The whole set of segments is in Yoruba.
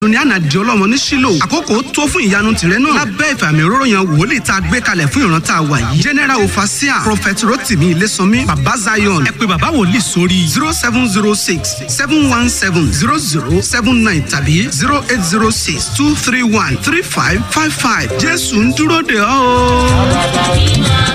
ní ànàdì ọlọ́mọ ní sílò àkókò tó fún ìyanu tìrẹ náà lábẹ́ ìfàmì òróró yan wòlíì tá a gbé kalẹ̀ fún ìran tá a wà yìí general ofasia prophet rotimi ilésànmí baba zion ẹ pé baba wòlíì sórí zero seven zero six seven one seven zero zero seven nine tàbí zero eight zero six two three one three five five five jésù ń dúró de ọ́ o.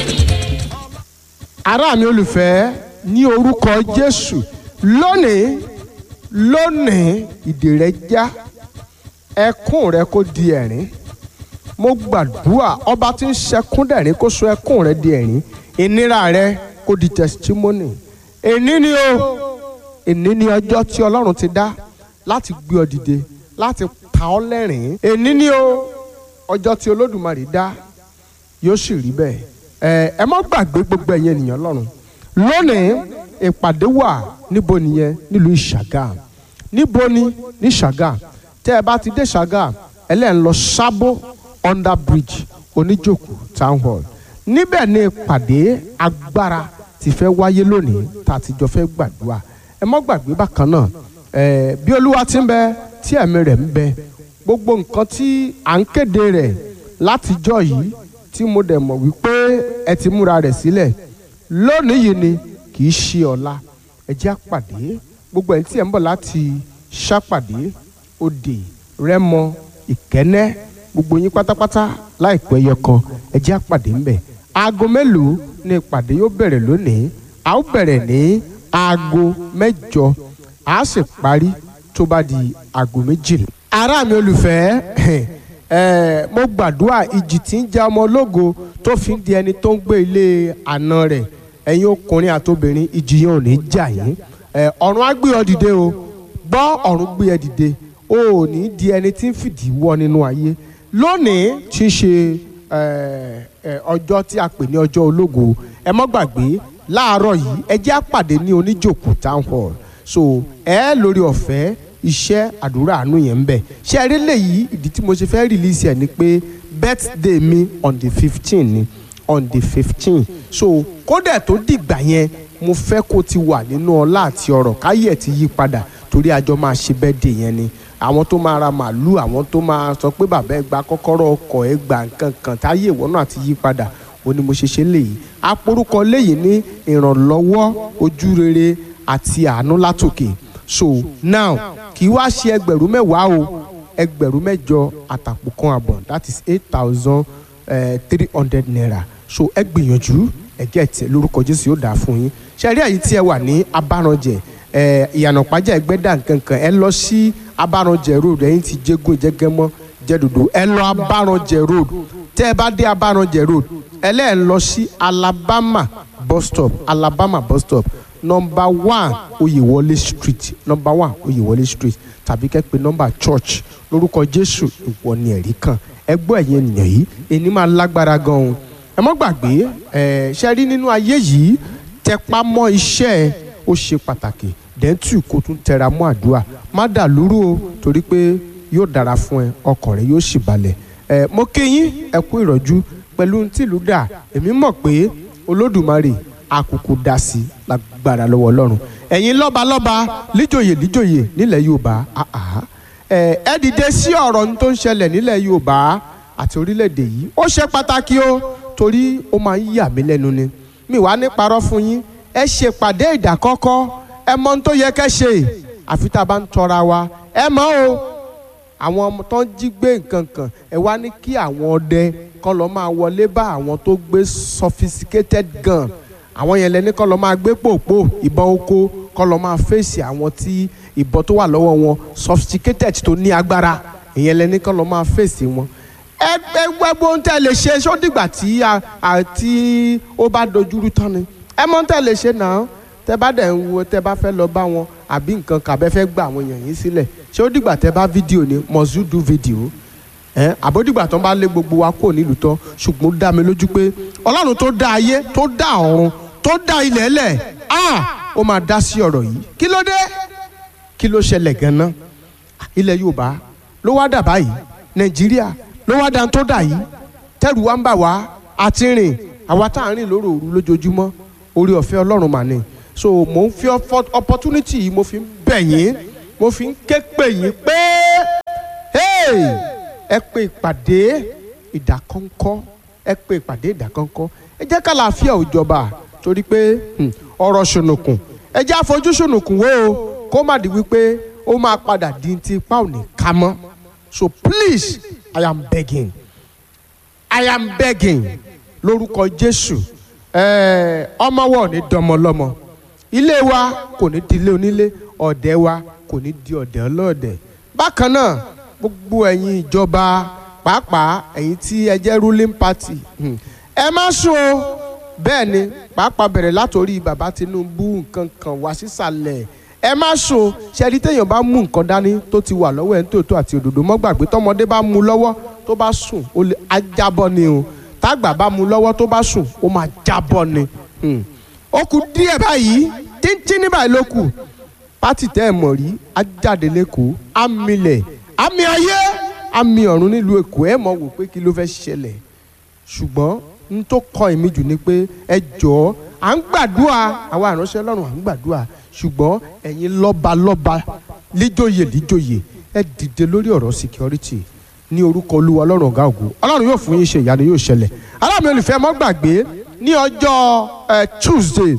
ará mi olùfẹ́ ní orúkọ jésù lónìí lónìí ìdè rẹ já ẹkún rẹ kó di ẹ̀rín mo gbàdúrà ọba tí ń ṣẹkún dẹ̀rín kó sọ ẹkún rẹ di ẹ̀rín ìnira rẹ kó di testimony èní ni o èní ni ọjọ́ tí ọlọ́run ti dá láti gbé ọ dìde láti pa ọ́ lẹ́rìn èní ni o ọjọ́ tí olódùmarè dá yóò sì rí bẹ́ẹ̀ ẹ ẹ má gbàgbé gbogbo ẹ̀yin ènìyàn lọ́run lónìí ìpàdé wà níbo nìyẹn nílùú ìṣàgàm níbo ni ní ṣàgàm tẹ́ ẹ bá ti dé ṣàgàm ẹlẹ́yìn lọ sábó under bridge oníjòkó town hall níbẹ̀ ni ìpàdé agbára ti fẹ́ wáyé lónìí tá a ti jọ fẹ́ gbàdúrà ẹ má gbàgbé bákan náà ẹ bí olúwa ti ń bẹ tí ẹ̀mí rẹ̀ ń bẹ gbogbo nǹkan tí à ń kéde rẹ̀ látijọ́ yìí tí mo dẹ̀ mọ̀ wípé ẹ ti múra rẹ̀ sílẹ̀ lónìí yìí ni kì í ṣe ọ̀la ẹ jẹ́ àpàdé gbogbo ẹni tí ẹ̀ ń bọ̀ láti ṣàpàdé òde rẹ́mọ ìkẹ́nẹ́ gbogbo yín pátápátá láìpẹ́ yẹ kan ẹ jẹ́ àpàdé ńbẹ̀ aago mélòó ni ìpàdé yóò bẹ̀rẹ̀ lónìí a ó bẹ̀rẹ̀ ní aago mẹ́jọ a sì parí tó bá di aago méjìlá. ará mi olùfẹ́ ẹ mo gbàdúrà ìjì tí ń ja ọmọ ológo tó fi ń di ẹni tó ń gbé ilé àna rẹ̀ ẹ̀yin ọkùnrin àtobìnrin ìjì yẹn ò ní jà yín ẹ ọ̀run á gbé ọ dìde o gbọ́ ọ̀run gbé ẹ dìde o ò ní di ẹni tí ń fìdí wọ́ nínú ayé lónìí tí í ṣe ẹ ẹ ọjọ́ tí a pè ní ọjọ́ ológo ẹ mọ́ gbàgbé láàárọ̀ yìí ẹ jẹ́ àpàdé ní oníjòkó town hall so ẹ lórí ọ̀fẹ́ iṣẹ́ àdúrà àánú yẹn ń bẹ̀ ṣé ẹ rí léyìí ìdí tí mo ṣe fẹ́ release ẹ̀ ni pé birthday mi on the fifteen ni on the fifteen so kódà tó dìgbà yẹn mo fẹ́ kó ti wà nínú ọlá àti ọrọ̀ káyé ẹ̀ ti yí padà torí àjọ máa ṣe birthday yẹn ni àwọn tó máa ra màálù àwọn tó máa sọ pé bàbá ẹ gba kọ́kọ́rọ́ ọkọ̀ ẹ gba nǹkan kan táyé ìwọ náà ti yí padà ó ní mo ṣe ṣe léyìí aporúkọ léyìí ní ìrànlọ́wọ́ ojú rere àti àánú látòkè so now kì í wá ṣe ẹgbẹ̀rún mẹ́wàá o ẹgbẹ̀rún mẹ́jọ àtàpò kan àbọ̀ that is eight thousand three hundred naira so ẹ gbìyànjú ẹ gẹ́ tẹ lórúkọ jésù yóò dáa fún yín ṣe rí àyè tí ẹ wà ní abáranjẹ ẹ ìyànà pàjá ẹgbẹ́dà nkankan ẹ lọ sí abáranjẹ road ẹ̀yin ti jégún ìjẹ́gẹ́mọ́ jẹ́dòdò ẹ lọ abáranjẹ road tẹ́ ẹ bá dé abáranjẹ road ẹ lẹ́ẹ̀ lọ sí alabama bus stop alabama bus stop number one oyèwọlé street number one oyèwọlé street tàbí kẹ́ pé number church lórúkọ jésù ìwọ ni ẹ̀rí kan ẹ gbọ́ ẹ̀yin ènìyàn yìí èyí máa lágbára gan-an ẹ mọ́ gbàgbé ẹ ṣe rí nínú ayé yìí tẹpá mọ́ iṣẹ́ ẹ ó ṣe pàtàkì dẹ́ntù kó tún tẹra mọ́ àdúrà má dà lúrú o torí pé yóò dára fún ẹ ọkàn rẹ yóò sì balẹ̀ ẹ mo kí yín ẹ kú ìrọ̀jú pẹ̀lú tìlú dà èmi mọ̀ pé olódùmarè àkùkù dá sí lágbára lọ́wọ́ ọlọ́run ẹ̀yin lọ́balọ́ba líjòyè líjòyè nílẹ̀ yorùbá àhà ẹ ẹ dìde sí ọ̀rọ̀ tó ń ṣẹlẹ̀ nílẹ̀ yorùbá àti orílẹ̀-èdè yìí ó ṣe pàtàkì o torí ó máa ń yà mí lẹ́nu ni mi wàá ní parọ́ fún yín ẹ ṣèpàdé ìdákọ́kọ́ ẹ mọ ohun tó yẹ kẹ́ ṣe àfi tá a bá ń tọra wa ẹ mọ̀ o àwọn ọmọ tó ń jí gbé nǹkan kan ẹ wá ní kí àwọn ọdẹ kọ́ lọ́ máa wọlé bá àwọn tó gbé sophisticated gun àwọn yẹn lẹni kọ́ lọ́ máa gbé pòpò ìbọn oko kọ́ lọ́ máa fèsì àwọn tí ìbọn tó wà lọ́wọ́ wọn sophisticated tó ní agbára ìyẹn lẹni kọ́ lọ́ máa fèsì wọn. ẹgbẹ́ gbogbo ń tẹ̀ lè ṣe ṣó dìgbà tí àti ó bá dojúrú tán ni ẹ mọ́ ń tẹ̀ lè ṣe náà tẹ bá dẹ̀ ń wo tẹ bá fẹ́ lọ bá wọn àbí nǹkan kàbẹ́ fẹ́ gba àwọn èèyàn yín sílẹ̀ ṣé ó dìgbà tẹ bá fídíò ni must you do video ẹ àbódìgbà tó ń bá lé gbogbo wa kó nílùú tán ṣùgbọ́n ó dá mi lójú pé ọlọ́run tó dá ayé tó dá ọ̀run tó dá ilẹ̀ lẹ̀ ah ó máa dá sí ọ̀rọ̀ yìí kí ló dé kí ló ṣẹlẹ̀ gan-an ilẹ̀ yorùbá ló wá dà báyìí nàìjíríà ló wá dá tó dà yìí tẹ́rù wa ń bà wá àti rìn àwa tá à ń rìn lóru òru lójoojúmọ́ orí ọ̀fẹ́ ọlọ́run mà ní so mo ń fi opportunity yìí mo fi ń bẹ̀ yín mo fi ń ké pè yín pé ẹ pe ìpàdé ìdákọ́ńkọ́ ẹ pe ìpàdé ìdákọ́ńkọ́ ẹ jẹ́ kàlàáfíà ò jọba torí pé hmm, ọ̀rọ̀ ṣùnùkùn ẹ jẹ́ àfojú ṣùnùkùn wo o kó má di wípé ó máa padà di ti ipá ò ní ká mọ́ so please i am begging i am begging lórúkọ jésù ẹẹ ọmọwọ ní dọmọlọmọ ilé wa kò ní di ilé onílé ọ̀dẹ̀ wa kò ní di ọ̀dẹ̀ ọlọ́ọ̀dẹ̀ bákan náà gbogbo ẹ̀yin ìjọba pàápàá ẹ̀yin tí ẹ jẹ́ ruling party hmm, ẹ má sùn o bẹ́ẹ̀ ni pàápàá bẹ̀rẹ̀ látòrí bàbá tinubu nǹkan kan wá sísàlẹ̀ ẹ má sùn ṣẹ́ni téèyàn bá mú nǹkan dání tó ti wà lọ́wọ́ ẹ̀ ń tòótọ́ àti òdòdó mọ́ gbàgbé tọmọdé bá mú lọ́wọ́ tó bá sùn ó lè ajábọ́ ni o tágbà bá mú lọ́wọ́ tó bá sùn ó máa jábọ́ ni Hmm. ó kù díẹ̀ báyìí tíntín ní báyìí ló kù pátì tẹ́ ẹ̀ mọ̀ rí ajáde lẹ́kọ̀ọ́ amílẹ̀ àmì ayé àmì ọ̀run nílùú èkó ẹ̀ mọ̀ wò pé kí ló fẹ́ ṣẹlẹ̀ ṣùgbọ́n n tó kọ́ èmi jù ni pé ẹ jọ̀ọ́ à ń gbàdúrà àwa àránṣẹ́ lọ́rùn à ń gbàdúrà ṣùgbọ́n ẹ̀yin lọ́balọ́ba líjòyè líjòyè ẹ dìde lórí ọ̀rọ̀ security ní orúkọ olúwa ọlọ́run ọ̀gá ògo ọlọ́run yóò fún yín ṣe ìyanu yóò ṣẹlẹ̀ aláàmì olùfẹ́ mọ́ gbàgbé ní ọjọ́ ẹ tuesday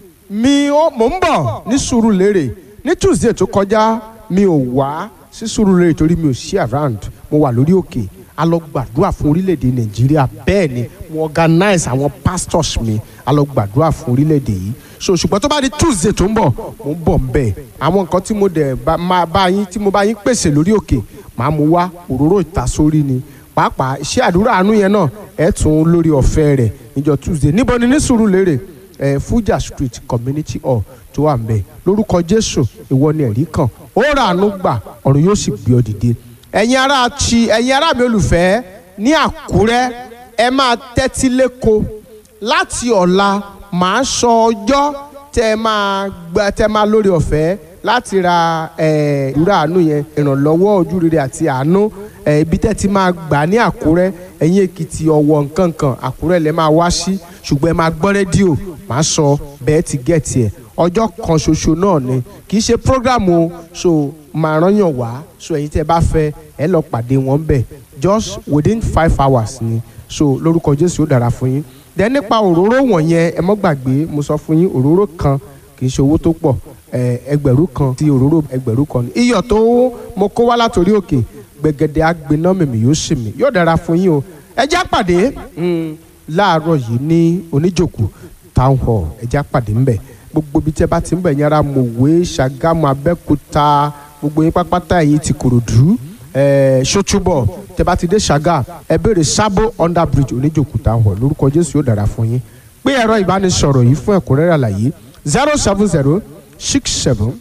mi ò mò ń bọ̀ ní Sùúrùlérè ní tuesday tó kọjá mi ò wá sí Sùúrùlérè torí mi ò sí around mo wà lórí òkè a lọ gbàdúrà fún orílẹ̀-èdè nàìjíríà bẹ́ẹ̀ ni mo organize àwọn pastors mi a lọ gbàdúrà fún orílẹ̀-èdè yìí so ṣùgbọ́n tó bá di tuesday tó ń bọ̀ mo ń bọ̀ ń bẹ̀ àwọn nǹkan tí mo dẹ̀ bá máa bá yín tí mo bá yín pèsè lórí òkè màá mú wá òróró ìtasórí ni pàápàá iṣẹ́ àdúrà àánú yẹn náà ẹ̀ tún lórí ọ̀fẹ́ rẹ̀ níjọ́ tuesday níbo ni ní Sùúrùlérè ẹ̀ Fuja street community hall tó wà ń bẹ̀ lórúkọ jésù ìwọ ni ẹ̀rí kan ó rà àánú gbà ọ̀run yóò sì gbé ọ dìde ẹ̀yin ará ti ẹ̀yin ará mi olùfẹ́ ní àkúrẹ́ ẹ máa tẹ́tí lẹ́kọ̀ọ́ láti ọ̀la màá sọ ọjọ́ tẹ́ ẹ máa gba tẹ́ ẹ máa lórí ọ̀fẹ́ láti ra ìrora àánú yẹn ìrànlọ́wọ́ ojú rere àti àánú ẹ̀, ibi tẹ́ ti máa gbà ní àkúrẹ́ ẹ̀yin èkìtì ọ̀wọ̀ nkankan àkúrẹ́ lẹ́ máa wá sí ṣùgbọ́n ẹ máa gbọ́ rédíò màá sọ bẹ́ẹ̀ ti gẹ̀ẹ́tì ẹ̀ ọjọ́ kan ṣoṣo náà ni kì í ṣe prógrámù o so máa rányàn wá so ẹ̀yin tẹ́ bá fẹ́ ẹ lọ pàdé wọn bẹ̀ just within five hours ni so lórúkọ Jésù ó dára fún yín dẹ nípa òróró wọ̀nyẹn ẹ mọ́ gbàgbé mo sọ fún yín òróró kan kì í ṣe owó tó pọ̀ ẹ, ẹgbẹ̀rún kan ti òróró ẹgbẹ̀rún kan ni iyọ̀ tó mo kó wá látòrí òkè gbẹ̀gẹ̀dẹ̀ agbiná mèmí yóò sì mí yóò dára fún yín o ẹ já pàdé mm, láàárọ̀ yìí ní oníjòkó town hall ẹ já pàdé ńbẹ̀ gbogbo ibi tí ẹ bá ti ń bẹ̀ yẹn ara mòwe ṣàgámù abẹ́kúta gbogbo yín pápátá ẹ̀yìn ti kòròdú ẹ̀ ṣótúbọ̀ tẹ bá ti dé ṣàgà ẹ béèrè sábò under bridge oníjòkúta hàn lórúkọ jésù yóò dára fún yín pé ẹ̀rọ ìbánisọ̀rọ̀ yìí fún ẹ̀kúnrẹ́rẹ́ àlàyé zero seven zero six seven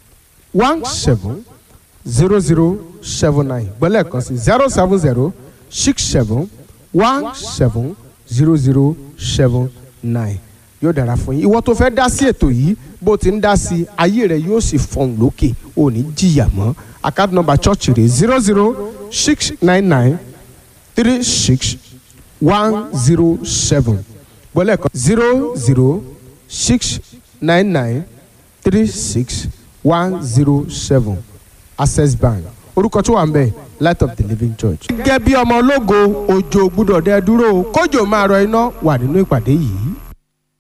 one seven zero zero seven nine gbọ́lẹ̀ kan sí zero seven zero six seven one seven zero zero seven nine yóò dára fún yín ìwọ tó fẹ́ dá sí ètò yìí bó ti ń dá sí ayé rẹ yóò sì fọhùn lókè ò ní jìyà mọ́ account number church rẹ zero zero six nine nine three six one zero seven gbọ́lẹ̀ kan zero zero six nine nine three six one zero seven access bank orúkọ tó wà ń bẹ̀ light of the living church. gẹ́gẹ́ bí ọmọ ológo òjò gbúdọ̀ dẹ́ dúró kójò máa rọ iná wà nínú ìpàdé yìí.